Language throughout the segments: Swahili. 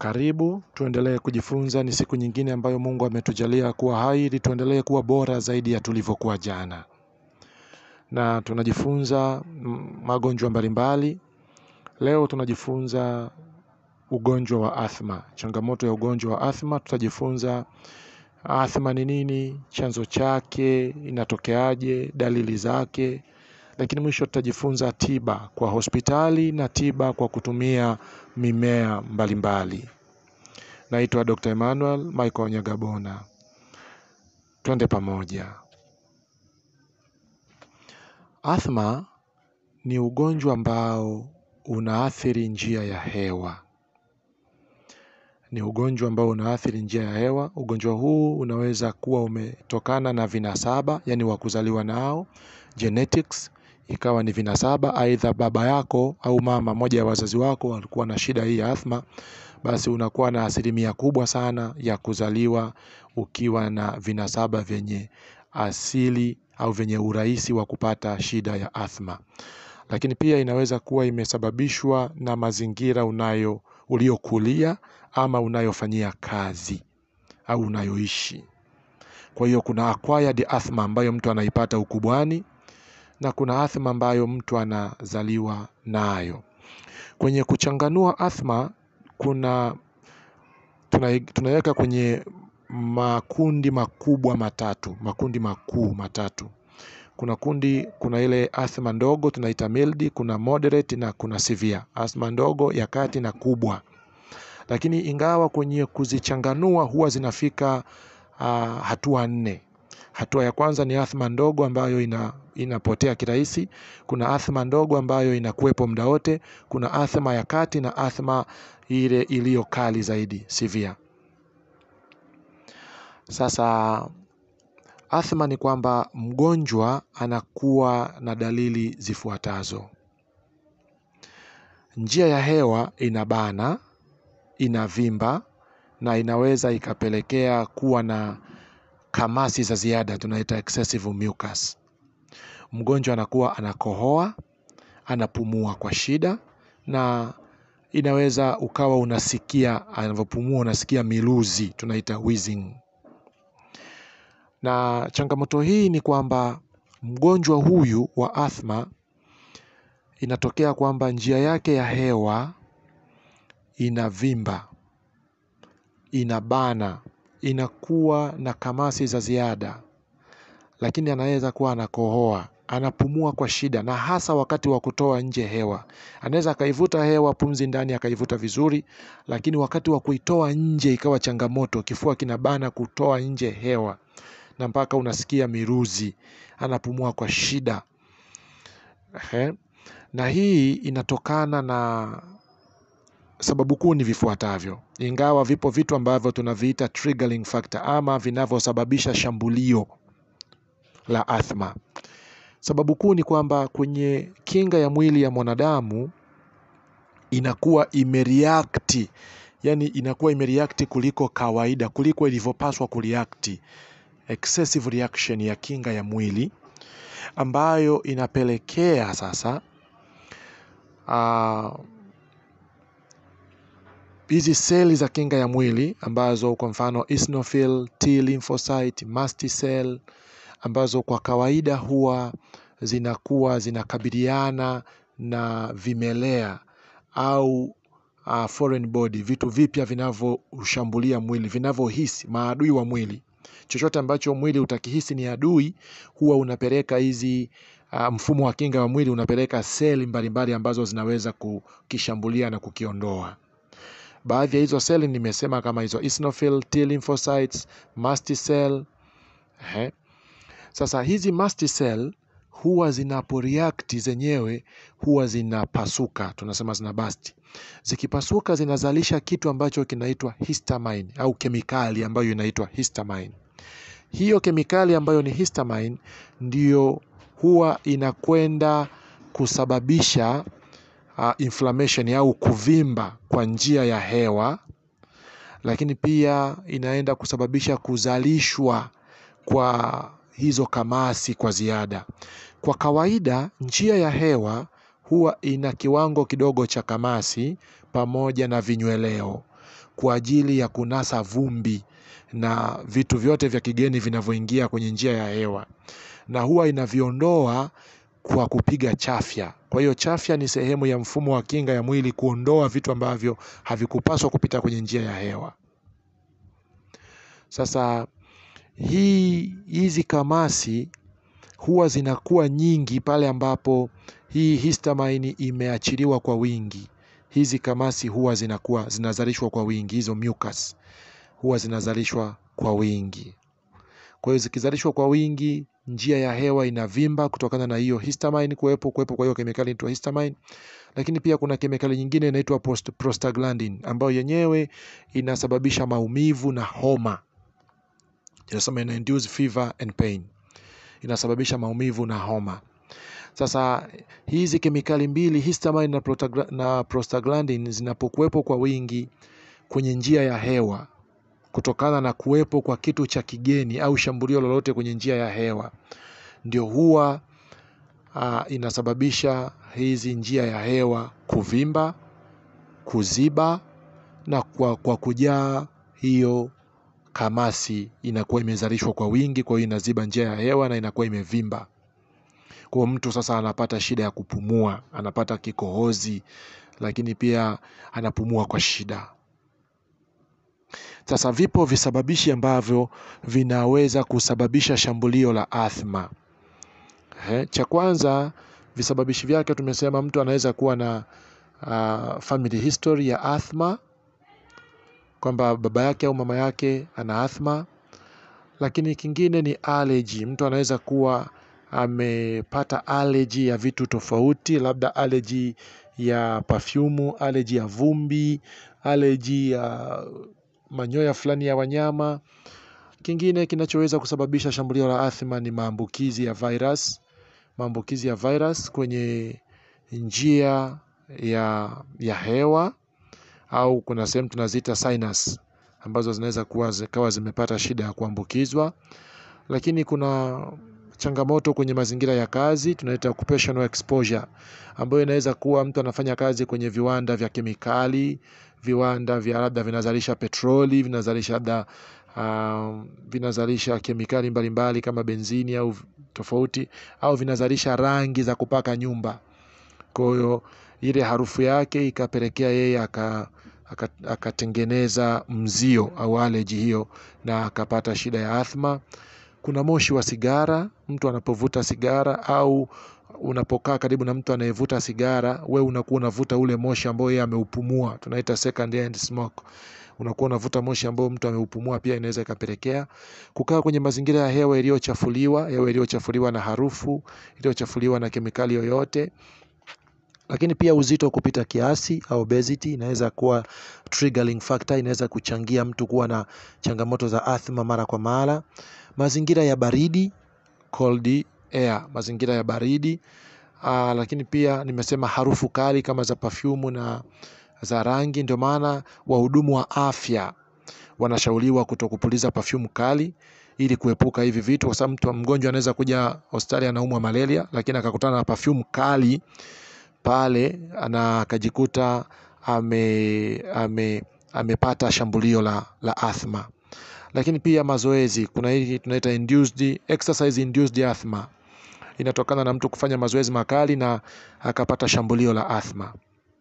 Karibu tuendelee kujifunza. Ni siku nyingine ambayo Mungu ametujalia kuwa hai ili tuendelee kuwa bora zaidi ya tulivyokuwa jana, na tunajifunza magonjwa mbalimbali. Leo tunajifunza ugonjwa wa athma, changamoto ya ugonjwa wa athma. Tutajifunza athma ni nini, chanzo chake, inatokeaje, dalili zake, lakini mwisho tutajifunza tiba kwa hospitali na tiba kwa kutumia mimea mbalimbali. Naitwa Dr. Emmanuel Michael Nyagabona, twende pamoja. Athma ni ugonjwa ambao unaathiri njia ya hewa. Ni ugonjwa ambao unaathiri njia ya hewa. Ugonjwa huu unaweza kuwa umetokana na vinasaba, yani wa kuzaliwa nao, genetics, ikawa ni vinasaba, aidha baba yako au mama moja ya wazazi wako walikuwa na shida hii ya athma, basi unakuwa na asilimia kubwa sana ya kuzaliwa ukiwa na vinasaba vyenye asili au vyenye urahisi wa kupata shida ya athma. Lakini pia inaweza kuwa imesababishwa na mazingira unayo uliokulia ama unayofanyia kazi au unayoishi. Kwa hiyo kuna acquired athma ambayo mtu anaipata ukubwani na kuna athma ambayo mtu anazaliwa nayo. Kwenye kuchanganua athma kuna tunaweka kwenye makundi makubwa matatu, makundi makuu matatu. Kuna kundi, kuna ile athma ndogo tunaita mild, kuna moderate na kuna severe. Athma ndogo, ya kati na kubwa. Lakini ingawa kwenye kuzichanganua huwa zinafika uh, hatua nne. Hatua ya kwanza ni athma ndogo ambayo ina, inapotea kirahisi. Kuna athma ndogo ambayo inakuwepo muda wote. Kuna athma ya kati na athma ile iliyo kali zaidi severe. Sasa athma ni kwamba mgonjwa anakuwa na dalili zifuatazo: njia ya hewa inabana, inavimba na inaweza ikapelekea kuwa na kamasi za ziada, tunaita excessive mucus. Mgonjwa anakuwa anakohoa, anapumua kwa shida, na inaweza ukawa unasikia anavyopumua, unasikia miluzi, tunaita wheezing. Na changamoto hii ni kwamba mgonjwa huyu wa athma inatokea kwamba njia yake ya hewa inavimba, inabana, inakuwa na kamasi za ziada, lakini anaweza kuwa anakohoa, anapumua kwa shida, na hasa wakati wa kutoa nje hewa. Anaweza akaivuta hewa pumzi ndani akaivuta vizuri, lakini wakati wa kuitoa nje ikawa changamoto, kifua kinabana kutoa nje hewa na mpaka unasikia miruzi, anapumua kwa shida. Ehe. Na hii inatokana na sababu kuu ni vifuatavyo, ingawa vipo vitu ambavyo tunaviita triggering factor ama vinavyosababisha shambulio la athma. Sababu kuu ni kwamba kwenye kinga ya mwili ya mwanadamu inakuwa imereact, yani inakuwa imereact kuliko kawaida, kuliko ilivyopaswa kureact excessive reaction ya kinga ya mwili ambayo inapelekea sasa hizi uh, seli za kinga ya mwili ambazo kwa mfano eosinophil, T lymphocyte, mast cell ambazo kwa kawaida huwa zinakuwa zinakabiliana na vimelea au uh, foreign body, vitu vipya vinavyoshambulia mwili, vinavyohisi maadui wa mwili chochote ambacho mwili utakihisi ni adui, huwa unapeleka hizi uh, mfumo wa kinga wa mwili unapeleka seli mbalimbali ambazo zinaweza kukishambulia na kukiondoa. Baadhi ya hizo seli nimesema kama hizo eosinophil, T lymphocytes, mast cell. Ehe. Sasa hizi mast cell huwa zinaporeact zenyewe huwa zinapasuka, tunasema zina basti. Zikipasuka zinazalisha kitu ambacho kinaitwa histamine au kemikali ambayo inaitwa histamine. Hiyo kemikali ambayo ni histamine ndiyo huwa inakwenda kusababisha uh, inflammation au kuvimba kwa njia ya hewa, lakini pia inaenda kusababisha kuzalishwa kwa hizo kamasi kwa ziada. Kwa kawaida njia ya hewa huwa ina kiwango kidogo cha kamasi pamoja na vinyweleo. kwa ajili ya kunasa vumbi na vitu vyote vya kigeni vinavyoingia kwenye njia ya hewa, na huwa inaviondoa kwa kupiga chafya. Kwa hiyo chafya ni sehemu ya mfumo wa kinga ya mwili kuondoa vitu ambavyo havikupaswa kupita kwenye njia ya hewa. Sasa hii hizi kamasi huwa zinakuwa nyingi pale ambapo hii histamine imeachiliwa kwa wingi. Hizi kamasi huwa zinakuwa zinazalishwa kwa wingi, hizo mucus huwa zinazalishwa kwa wingi. Kwa hiyo zikizalishwa kwa wingi, njia ya hewa inavimba kutokana na hiyo histamine kuwepo kuwepo kwa hiyo kemikali inaitwa histamine. Lakini pia kuna kemikali nyingine inaitwa post- prostaglandin ambayo yenyewe inasababisha maumivu na homa. Inasema ina induce fever and pain, inasababisha maumivu na homa. Sasa hizi kemikali mbili histamine na, protagra- na prostaglandin zinapokuwepo kwa wingi kwenye njia ya hewa kutokana na kuwepo kwa kitu cha kigeni au shambulio lolote kwenye njia ya hewa, ndio huwa uh, inasababisha hizi njia ya hewa kuvimba, kuziba na kwa, kwa kujaa hiyo kamasi inakuwa imezalishwa kwa wingi, kwa hiyo inaziba njia ya hewa na inakuwa imevimba. Kwa mtu sasa anapata shida ya kupumua, anapata kikohozi, lakini pia anapumua kwa shida. Sasa vipo visababishi ambavyo vinaweza kusababisha shambulio la athma. He, cha kwanza visababishi vyake tumesema mtu anaweza kuwa na uh, family history ya athma, kwamba baba yake au mama yake ana athma. Lakini kingine ni allergy, mtu anaweza kuwa amepata allergy ya vitu tofauti, labda allergy ya pafyumu, allergy ya vumbi, allergy ya manyoya fulani ya wanyama. Kingine kinachoweza kusababisha shambulio la athma ni maambukizi ya virus, maambukizi ya virus kwenye njia ya, ya hewa au kuna sehemu tunaziita sinus ambazo zinaweza kuwa zikawa zimepata shida ya kuambukizwa. Lakini kuna changamoto kwenye mazingira ya kazi tunaita occupational exposure, ambayo inaweza kuwa mtu anafanya kazi kwenye viwanda vya kemikali, viwanda vya labda vinazalisha petroli, vinazalisha labda uh, vinazalisha kemikali mbalimbali mbali kama benzini au tofauti, au vinazalisha rangi za kupaka nyumba. Kwa hiyo ile harufu yake ikapelekea yeye aka akatengeneza mzio au aleji hiyo na akapata shida ya athma. Kuna moshi wa sigara, mtu anapovuta sigara au unapokaa karibu na mtu anayevuta sigara, we unakuwa unavuta ule moshi ambao yeye ameupumua, tunaita second hand smoke. Unakuwa unavuta moshi ambao mtu ameupumua, pia inaweza ikapelekea kukaa kwenye mazingira ya hewa iliyochafuliwa, hewa iliyochafuliwa na harufu, iliyochafuliwa na kemikali yoyote lakini pia uzito kupita kiasi au obesity inaweza kuwa triggering factor, inaweza kuchangia mtu kuwa na changamoto za athma mara kwa mara. Mazingira ya baridi cold air, mazingira ya baridi aa, lakini pia nimesema harufu kali kama za pafyumu na za rangi. Ndio maana wahudumu wa afya wanashauriwa kutokupuliza pafyumu kali ili kuepuka hivi vitu, kwa sababu mtu mgonjwa anaweza kuja hospitali anaumwa malaria, lakini akakutana na pafyumu kali pale na akajikuta ame, ame, amepata shambulio la, la athma. Lakini pia mazoezi, kuna hii tunaita induced, exercise induced asthma, inatokana na mtu kufanya mazoezi makali na akapata shambulio la athma.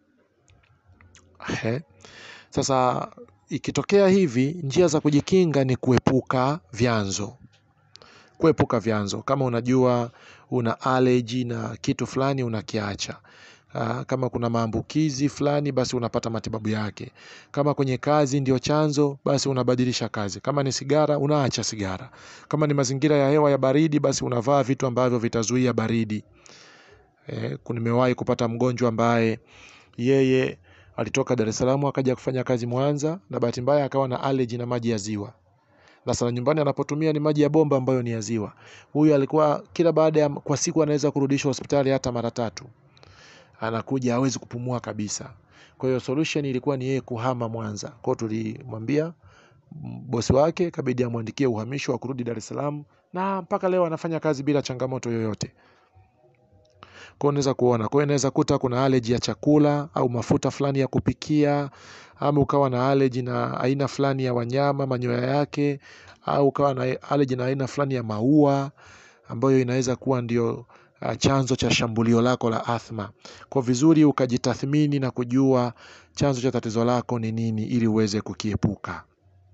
He. Sasa ikitokea hivi, njia za kujikinga ni kuepuka vyanzo, kuepuka vyanzo. Kama unajua una allergy na kitu fulani unakiacha. Aa, kama kuna maambukizi fulani basi unapata matibabu yake. Kama kwenye kazi ndio chanzo, basi unabadilisha kazi. Kama ni sigara, unaacha sigara. Kama ni mazingira ya hewa ya baridi, basi unavaa vitu ambavyo vitazuia baridi. E, nimewahi kupata mgonjwa ambaye yeye alitoka Dar es Salaam akaja kufanya kazi Mwanza, na bahati mbaya akawa na allergy na maji ya ziwa. Na sana nyumbani anapotumia ni maji ya bomba ambayo ni ya ziwa. Huyu alikuwa kila baada ya kwa siku anaweza kurudishwa hospitali hata mara tatu anakuja hawezi kupumua kabisa. Kwa hiyo solution ilikuwa ni yeye kuhama Mwanza. Kwa hiyo tulimwambia bosi wake kabidi amwandikie uhamisho wa kurudi Dar es Salaam, na mpaka leo anafanya kazi bila changamoto yoyote. Kwa hiyo unaweza kuona, kwa hiyo inaweza kuta kuna allergy ya chakula au mafuta fulani ya kupikia, ama ukawa na allergy na aina fulani ya wanyama manyoya yake, au ukawa na allergy na aina fulani ya maua ambayo inaweza kuwa ndio uh, chanzo cha shambulio lako la athma. Kwa vizuri ukajitathmini na kujua chanzo cha tatizo lako ni nini ili uweze kukiepuka.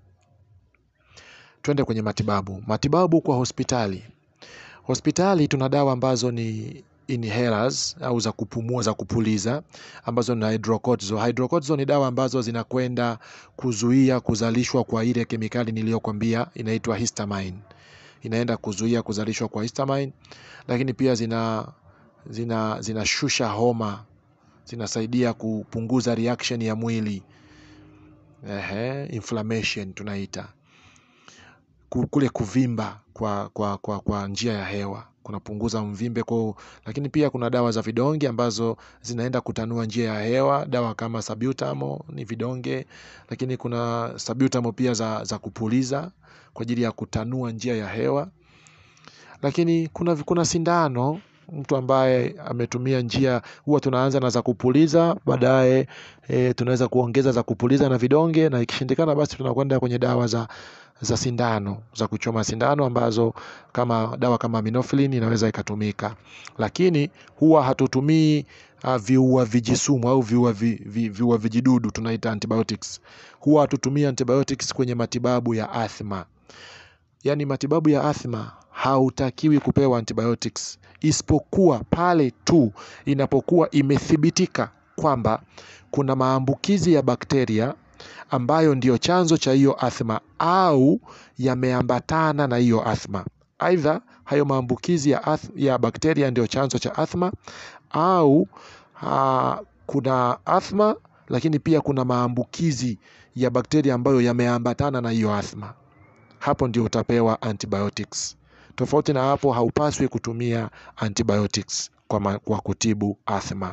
Twende kwenye matibabu. Matibabu kwa hospitali. Hospitali tuna dawa ambazo ni inhalers au za kupumua za kupuliza ambazo ni hydrocortisone. Hydrocortisone ni dawa ambazo zinakwenda kuzuia kuzalishwa kwa ile kemikali niliyokwambia inaitwa histamine. Inaenda kuzuia kuzalishwa kwa histamine, lakini pia zina zina zinashusha homa, zinasaidia kupunguza reaction ya mwili. Ehe, inflammation tunaita Ku- kule kuvimba kwa, kwa, kwa, kwa njia ya hewa kunapunguza mvimbe kwa, lakini pia kuna dawa za vidonge ambazo zinaenda kutanua njia ya hewa. Dawa kama salbutamol ni vidonge, lakini kuna salbutamol pia za, za kupuliza kwa ajili ya kutanua njia ya hewa. Lakini kuna, kuna sindano mtu ambaye ametumia njia, huwa tunaanza na za kupuliza, baadaye e, tunaweza kuongeza za kupuliza na vidonge, na ikishindikana basi tunakwenda kwenye dawa za za sindano za kuchoma sindano ambazo kama dawa kama minoflin inaweza ikatumika, lakini huwa hatutumii uh, viua vijisumu au viua, vi, vi, viua vijidudu tunaita antibiotics. Huwa hatutumii antibiotics kwenye matibabu ya athma. Yaani matibabu ya athma hautakiwi kupewa antibiotics isipokuwa pale tu inapokuwa imethibitika kwamba kuna maambukizi ya bakteria ambayo ndiyo chanzo cha hiyo athma au yameambatana na hiyo athma. Aidha, hayo maambukizi ya, ath, ya bakteria ndiyo chanzo cha athma au ha, kuna athma lakini pia kuna maambukizi ya bakteria ambayo yameambatana na hiyo athma. Hapo ndio utapewa antibiotics. Tofauti na hapo, haupaswi kutumia antibiotics kwa, ma, kwa kutibu athma.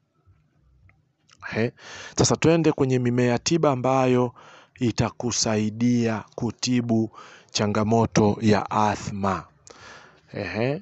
He. Sasa twende kwenye mimea tiba ambayo itakusaidia kutibu changamoto ya athma. Ehe.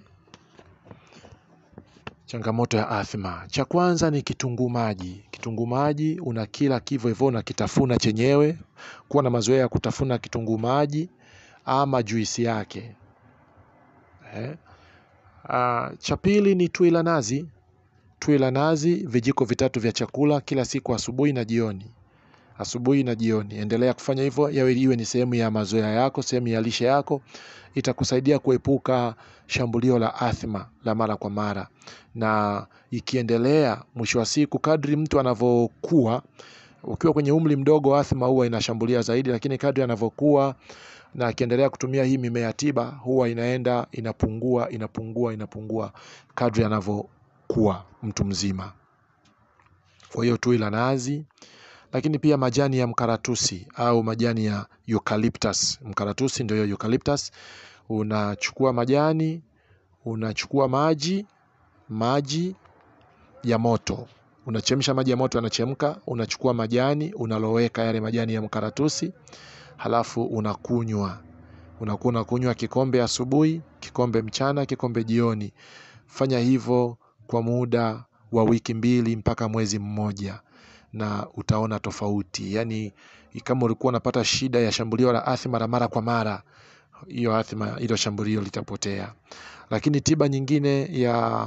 Changamoto ya athma, cha kwanza ni kitunguu maji. Kitunguu maji unakila kivyo hivyo, unakitafuna chenyewe. Kuwa na mazoea ya kutafuna kitunguu maji ama juisi yake. Ehe. Ah, cha pili ni tui la nazi. Tui la nazi vijiko vitatu vya chakula kila siku, asubuhi na jioni. Asubuhi na jioni, endelea kufanya hivyo, yawe iwe ni sehemu ya mazoea yako, sehemu ya lishe yako. Itakusaidia kuepuka shambulio la athma la mara kwa mara, na ikiendelea, mwisho wa siku, kadri mtu anavyokuwa, ukiwa kwenye umri mdogo, athma huwa inashambulia zaidi, lakini kadri anavyokuwa na akiendelea kutumia hii mimea tiba, huwa inaenda inapungua, inapungua, inapungua kadri anavyokuwa mtu mzima. Kwa hiyo tui la nazi, lakini pia majani ya mkaratusi au majani ya eucalyptus. Mkaratusi ndio hiyo eucalyptus. Unachukua majani, unachukua maji, maji ya moto, unachemsha maji ya moto, yanachemka, unachukua majani, unaloweka yale majani ya mkaratusi, halafu unakunywa. Unakuwa unakunywa kikombe asubuhi, kikombe mchana, kikombe jioni. Fanya hivyo kwa muda wa wiki mbili mpaka mwezi mmoja na utaona tofauti. Yaani kama ulikuwa unapata shida ya shambulio la athma la mara kwa mara, hiyo athma, hilo shambulio litapotea. Lakini tiba nyingine ya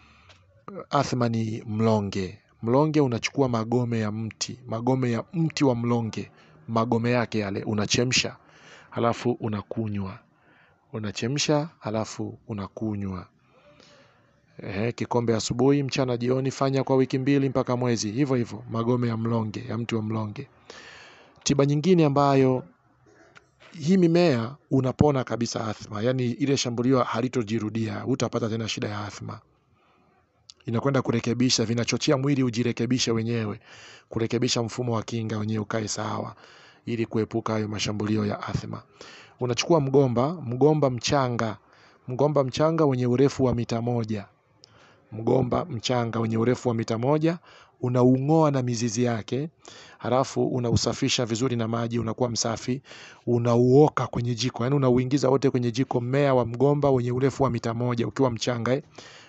athma ni mlonge. Mlonge unachukua magome ya mti, magome ya mti wa mlonge, magome yake yale unachemsha, halafu unakunywa. Unachemsha halafu unakunywa. Ehe, kikombe asubuhi, mchana, jioni. Fanya kwa wiki mbili mpaka mwezi, hivyo hivyo, magome ya mlonge, ya mti wa mlonge. Tiba nyingine ambayo hii mimea unapona kabisa athma, yaani ile shambulio halitojirudia, hutapata tena shida ya athma. Inakwenda kurekebisha, vinachochea mwili ujirekebishe wenyewe, kurekebisha mfumo wa kinga wenyewe ukae sawa, ili kuepuka hayo mashambulio ya athma. Unachukua mgomba, mgomba mchanga, mgomba mchanga wenye urefu wa mita moja mgomba mchanga wenye urefu wa mita moja unaung'oa na mizizi yake, halafu unausafisha vizuri na maji, unakuwa msafi, unauoka kwenye jiko, yaani unauingiza wote kwenye jiko, mmea wa mgomba wenye urefu wa mita moja ukiwa mchanga eh,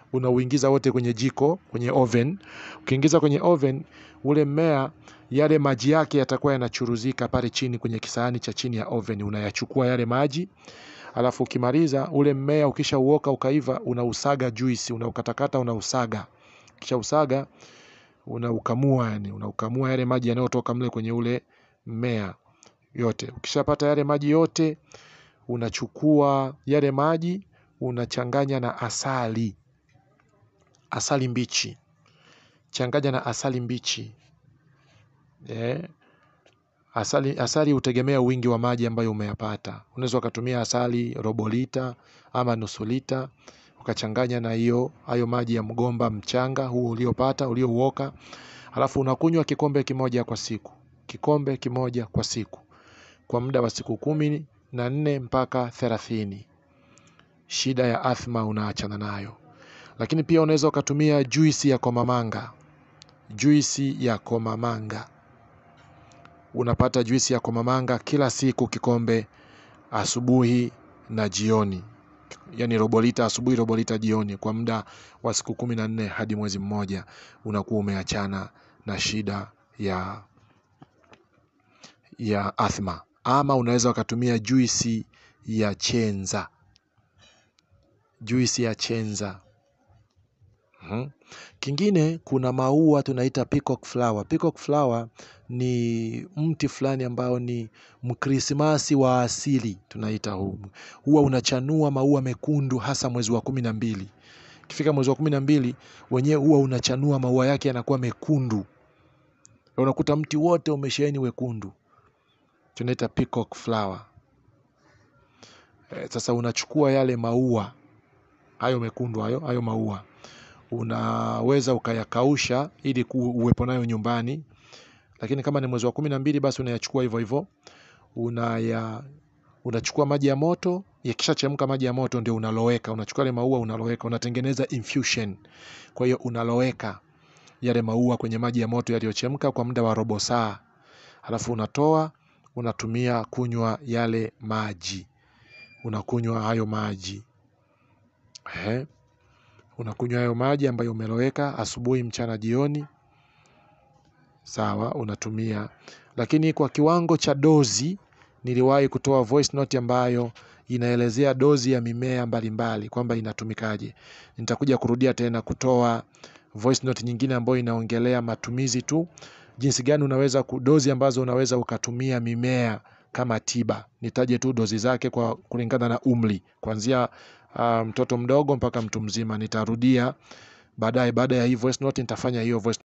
unauingiza wote kwenye jiko, kwenye oven. Ukiingiza kwenye oven, ule mmea yale maji yake yatakuwa yanachuruzika pale chini kwenye kisahani cha chini ya oven. Unayachukua yale maji, alafu ukimaliza ule mmea ukisha uoka ukaiva, unausaga juisi, unaukatakata, unausaga. Kisha usaga, unaukamua yani, unaukamua yale maji yanayotoka mle kwenye ule mmea yote. Ukishapata yale maji yote, unachukua yale maji unachanganya na asali, asali mbichi, changanya na asali mbichi eh. Asali, asali hutegemea wingi wa maji ambayo umeyapata. Unaweza ukatumia asali robo lita ama nusu lita ukachanganya na hiyo hayo maji ya mgomba mchanga huo uliopata uliouoka, alafu unakunywa kikombe kimoja kwa siku, kikombe kimoja kwa siku kwa muda wa siku kumi na nne mpaka thelathini. Shida ya athma unaachana nayo. Lakini pia unaweza ukatumia juisi ya komamanga, juisi ya komamanga unapata juisi ya komamanga kila siku kikombe, asubuhi na jioni, yaani robo lita asubuhi, robo lita jioni, kwa muda wa siku kumi na nne hadi mwezi mmoja, unakuwa umeachana na shida ya ya athma. Ama unaweza ukatumia juisi ya chenza, juisi ya chenza. Mhm. Kingine kuna maua tunaita peacock flower. Peacock flower ni mti fulani ambao ni mkrisimasi wa asili tunaita huu. Huwa unachanua maua mekundu hasa mwezi wa kumi na mbili. Ikifika mwezi wa kumi na mbili wenyewe huwa unachanua maua yake yanakuwa mekundu. Unakuta mti wote umesheheni wekundu. Tunaita peacock flower. Eh, Sasa unachukua yale maua hayo mekundu hayo hayo maua unaweza ukayakausha ili ku- uwepo nayo nyumbani, lakini kama ni mwezi wa kumi na mbili basi unayachukua hivyo hivyo, unaya unachukua maji ya moto, yakishachemka maji ya moto ndio unaloweka, unachukua yale maua unaloweka, unatengeneza infusion. Kwa hiyo unaloweka yale maua kwenye maji ya moto yaliyochemka kwa muda wa robo saa, halafu unatoa unatumia kunywa yale maji, unakunywa hayo maji Ehe. Unakunywa hayo maji ambayo umeloweka asubuhi, mchana, jioni. Sawa, unatumia. Lakini kwa kiwango cha dozi, niliwahi kutoa voice note ambayo inaelezea dozi ya mimea mbalimbali kwamba inatumikaje. Nitakuja kurudia tena kutoa voice note nyingine ambayo inaongelea matumizi tu, jinsi gani unaweza ku- dozi ambazo unaweza ukatumia mimea kama tiba. Nitaje tu dozi zake kwa kulingana na umri, kuanzia ah, mtoto mdogo mpaka mtu mzima. Nitarudia baadaye, baada ya hii voice note nitafanya hiyo voice